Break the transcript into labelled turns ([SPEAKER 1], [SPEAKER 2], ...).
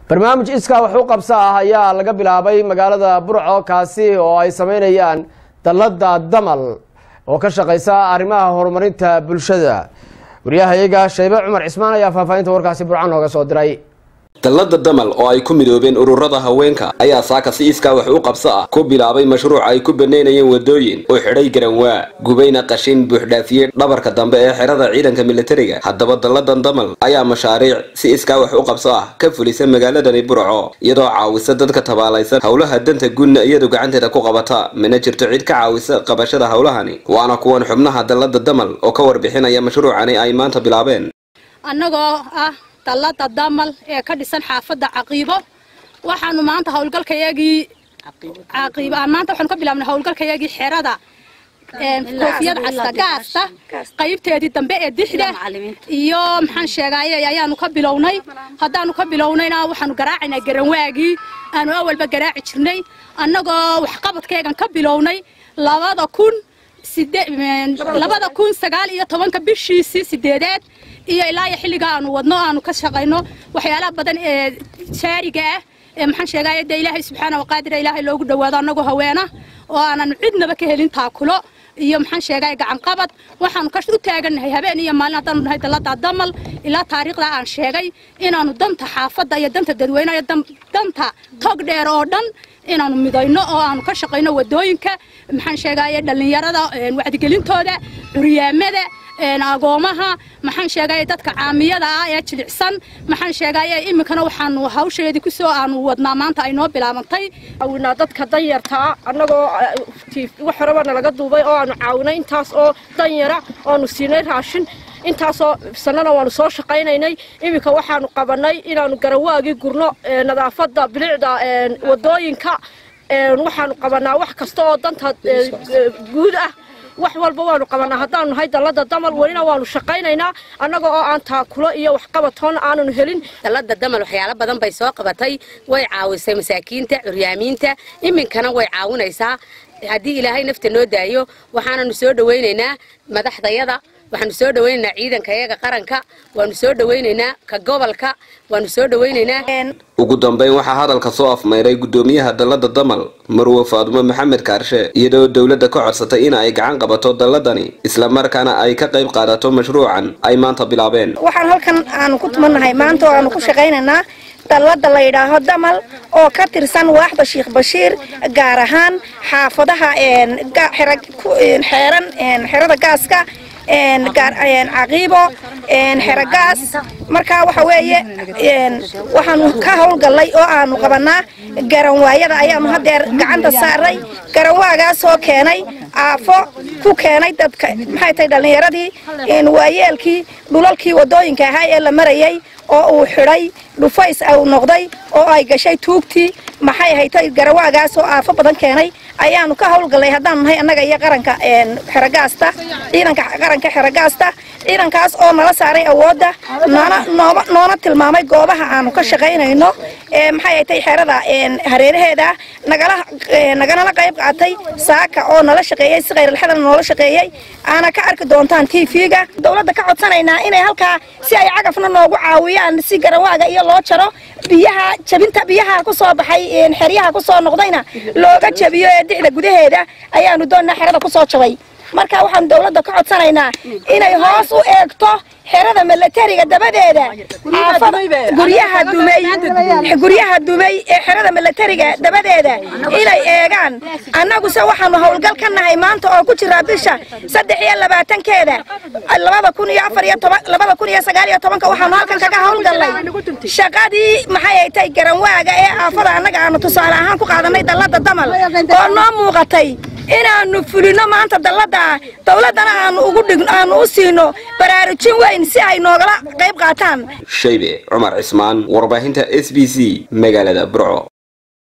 [SPEAKER 1] barnaamij iskaa wax u qabso ah ayaa laga bilaabay magaalada burco kaasi oo ay sameynayaan dallada damal oo ka shaqeysa arrimaha horumarinta bulshada wariyahayaga shaybe cumar cismaan ayaa faahfaahinta warkaasi burco nooga soo diray
[SPEAKER 2] dallada damal oo ay ku midoobeen ururada haweenka ayaa saaka si iskaa wax u qabso ah ku bilaabay mashruuc ay ku banaynayeen wadooyin oo xidhay garanwaa gubayna qashin buuxdhaafiyey dhabarka dambe ee xerada ciidanka militariga haddaba dalladan damal ayaa mashaariic si iskaa wax u qabso ah ka fulisa magaaladani burco iyadoo caawisa dadka tabaalaysan howlaha danta guudna iyadu gacanteeda ku qabata mana jirto cid ka caawisa qabashada howlahani waana kuwan xubnaha dallada damal oo ka warbixinaya mashruucani ay maanta bilaabeen
[SPEAKER 3] annagoo ah dallada damal ee ka dhisan xaafadda caqiibo waxaanu maanta howlgalkayagii caqiibo maanta waxaanu ka bilaabnay howlgalkayagii xerada koofiyad casta gaasta qaybteedii dambe ee dixda iyo maxaan sheegaaye ayaanu ka bilownay haddaanu ka bilownayna waxaanu garaacaynaa garanwaagii aanu awalba garaaci jirnay annagoo waxqabadkeegan ka bilownay labada kun labada kun sagaal iyo tobanka bishiisii sideedeed iyo ilaa iyo xilliga aanu wadno aanu ka shaqayno waxyaalaha badan ee jaariga ah ee maxaan sheegaya dee ilaahay subxaana waqaadira ilaahay loogu dhawaado annagoo haweena oo aanan cidnaba ka helin taakulo iyo maxaan sheegaya gacan qabad waxaanu ka u taagannahay habeen iyo maalin haddaanu nahay dallada damal ilaa taariikhda aan sheegay inaanu danta xaafadda iyo danta dadweynaha iyo danta tog dheer oo dhan inaanu midayno oo aanu ka shaqayno wadooyinka maxaan sheegaya dhallinyarada wacdigelintooda curyaamada agoomaha maxaan sheegaya dadka caamiyada ah ee jilicsan maxaan sheegaya iminkana waxaanu hawsheedii kusoo aanu wadnaa maanta ay noo bilaabantay
[SPEAKER 4] caawinaa dadka danyartaa annagoo wax horeba nalaga duubay oo aanu caawinay intaas oo danyara oanu siinay raashin intaasoo sanana waanu soo shaqaynaynay iminka waxaanu qabanay inaanu garawaagii gurno nadaafadda bilicda wadooyinka waxaanu qabanaa wax kasta oo danta guud ah wax walba waanu qabanaa haddaanu nahay dallada damal welina waanu shaqaynaynaa annaga oo aan taakulo iyo waxqabatoona aananu helin
[SPEAKER 5] dallada damal waxyaalo badan bay soo qabatay way caawisay masaakiinta curyaamiinta iminkana way caawinaysaa haddii ilaahay nafta noo daayo waxaananu soo dhawaynaynaa madaxdayada waxaanu soo dhawaynaynaa ciidanka iyaga qaranka waanu soo dhawaynaynaa ka gobolka waanu soo dhawaynaynaa
[SPEAKER 2] ugu dambeyn waxaa hadalka soo afmayray guddoomiyaha dallada damal marwe faadumo maxamed kaarshe iyadoo dowladda ka codsatay in ay gacan qabato dalladani islamarkaana ay ka qayb qaadato mashruucan ay maanta bilaabeen
[SPEAKER 6] waxaan halkan aanu ku tumannahay maanta oo aanu ku shaqaynaynaa dallada la yidhaaho damal oo ka tirsan waaxda sheekh bashiir gaar ahaan xaafadaha xeeran xerada gaaska caqiibo xerogaas markaa waxa weeye waxaanu ka howlgallay oo aanu qabanaa garanwaayada ayaanu hadeer gacanta saaray garanwaagaasoo keenay aafo ku keenay dadka maxay tahay dhallinyaradii waayeelkii dhulalkii wadooyinka ahaa ee la marayay oo uu xidhay dhufays uu noqday oo ay gashay tuugtii maxay haytay garawaagaasoo aafo badan keenay ayaanu ka howlgallay haddaanu nahay annaga iyo qaranka xerogaasta ciidanka qaranka xerogaasta ciidankaas oo nala saaray awoodda noona nooma noona tilmaamay goobaha aanu ka shaqaynayno ee maxay haytay xerada hareeraheeda nagala naganala qayb qaatay saaka oo nala shaqeeyey si khayralxadana noola shaqeeyey aana ka arki doontaan t v-ga dowladda ka codsanaynaa inay halkaa si ay cagafna noogu caawiyaan si garawaaga iyo loo jaro biyaha jabinta biyaha ku soo baxay xeryaha ku soo noqdayna looga jabiyo ee dixda gudaheeda ayaanu doonnaa xerada ku soo jabay marka waxaanu dowladda ka codsanaynaa inay hoos u eegto xerada milatariga dabadeeda guryaha dumay guryaha dumay ee xerada milatariga dabadeeda inay eegaan annaguse waxaanu howlgal ka nahay maanta oo ku jira bisha saddex iyo labaatankeeda labada kun iyo afar iyo toban labada kun iyo sagaal iyo tobanka waxaanu halkan kaga howlgallay shaqadii maxay ay tahay garanwaaga ee aafada annaga aanu tusaale ahaan ku qaadanay dallada damal oo noo muuqatay inaanu fulino maanta dallada dowladdana aanu ugu dhigno aanu u siino baraarujin weyn si ay noogala qayb qaataan
[SPEAKER 2] shaybe cumar cismaan warbaahinta s b c magaalada burco